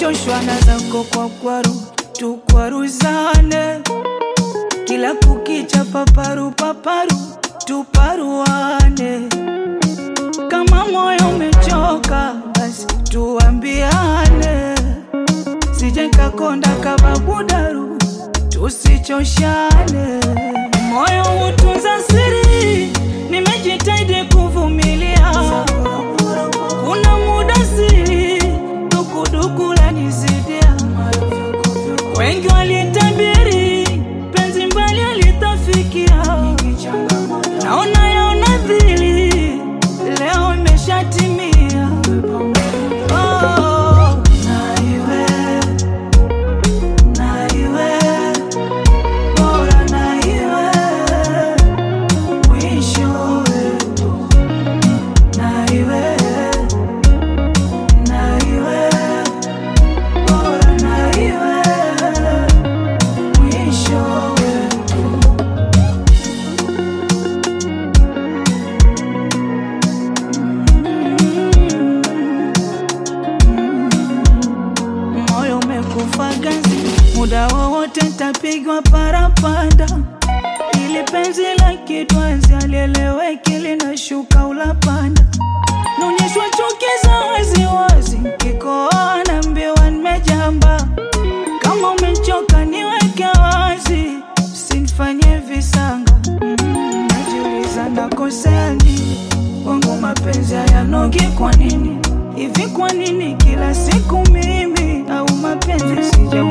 nimechoshwa na zako kwa kwaru tukwaruzane kila kukicha paparu paparu tuparuane kama moyo umechoka basi tuambiane sije kakonda kababudaru tusichoshane moyo hutunza siri nimejitahidi kuvumilia kuna muda siri dukuduku lanizidia wengi walitabiri penzi mbali alitafikia naona yaona dhili leo imeshatimia oh, na iwe na iwe bora na iwe mwisho wetu na iwe na iwe bora na iwe mwisho wetu moyo umekufa ganzi, muda wowote tapigwa parapanda, ili penzi la kitwanzi alieleweki linashuka ulapanda, naonyeshwa chuki za waziwazi, kikoa naambiwa nimejamba. Kama umechoka niweke wazi, usinifanye visanga. Mm, Najiuliza nakosea nini, wangu mapenzi hayanogi kwa nini hivi? Kwa nini kila siku mimi au mapenzi sija